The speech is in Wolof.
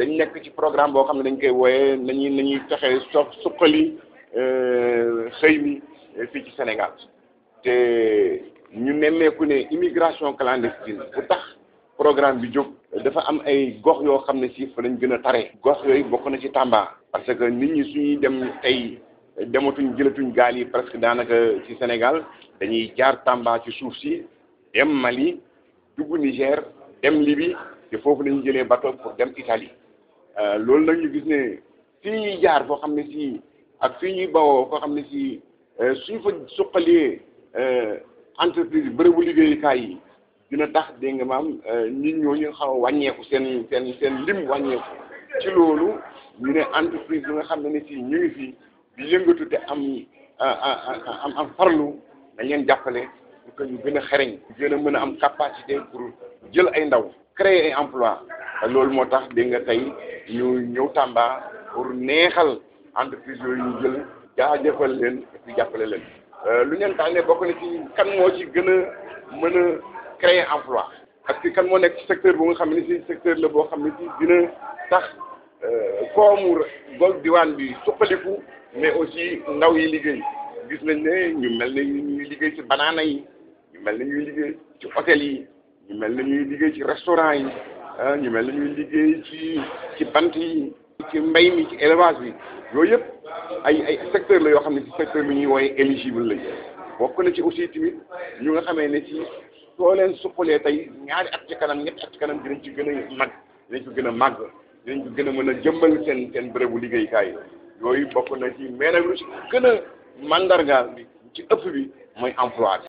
dañ nekk ci programme boo xam ne dañ koy wooyee nañuy nañuy fexe so suqali xëy mi fii ci Sénégal te ñu nemmeeku ne immigration clandestine bu tax programme bi jóg dafa am ay gox yoo xam ne si fa lañ gën a tare gox yooyu bokk na ci Tamba parce que nit ñi suñuy dem tey dematuñ jëlatuñ gaal yi presque daanaka ci Sénégal dañuy jaar Tamba ci suuf si dem Mali dugg Niger dem Libye te foofu lañu jëlee bateau pour dem Italie loolu nag ñu gis ne fii ñuy jaar foo xam ne si ak fii ñuy bawoo foo xam ne si suñ fa suqalee entreprise bërëbu liggéeyukaay yi dina tax dégg nga maam nit ñooñu xaw a wàññeeku seen seen seen lim wàññeeku ci loolu ñu ne entreprise bi nga xam ne ne si ñu ngi fi di yëngatu te am am am farlu dañ leen jàppale pour que ñu gën a xereñ gën a mën a am capacité pour jël ay ndaw créer ay emploi loolu moo tax dégg nga tey ñu ñëw Tamba pour neexal entreprise yooyu ñu jël jaajëfal leen et puis jàppale leen lu ñeen tax ne bokk na ci kan moo ci gën a mën a créer emploi parce que kan moo nekk ci secteur bu nga xam ne si secteur la boo xam ne si dina tax koomu gol diwaan bi suqaliku mais aussi ndaw yi liggéey gis nañ ne ñu mel ne ñuy liggéey ci banaana yi ñu mel ne ñuy liggéey ci hôtel yi ñu mel ne ñuy liggéey ci restaurant yi ah ñu mel ne ñuy liggéey ci ci bant yi ci mbay mi ci élevage bi yooyu yëpp ay ay secteur la yoo xam ne ci secteur bi ñuy wooye éligible lañ bokk na ci aussi tamit ñu nga xamee ne ci soo leen suqalee tey ñaari at ci kanam ñetti at ci kanam dinañ ci gën a mag dinañ ko gën a màgg dinañ ko gën a mën a jëmbal seen seen bërëbu liggéeykaay yooyu bokk na ci mais nag lu ci gën a mandargaal bi ci ëpp bi mooy emploi bi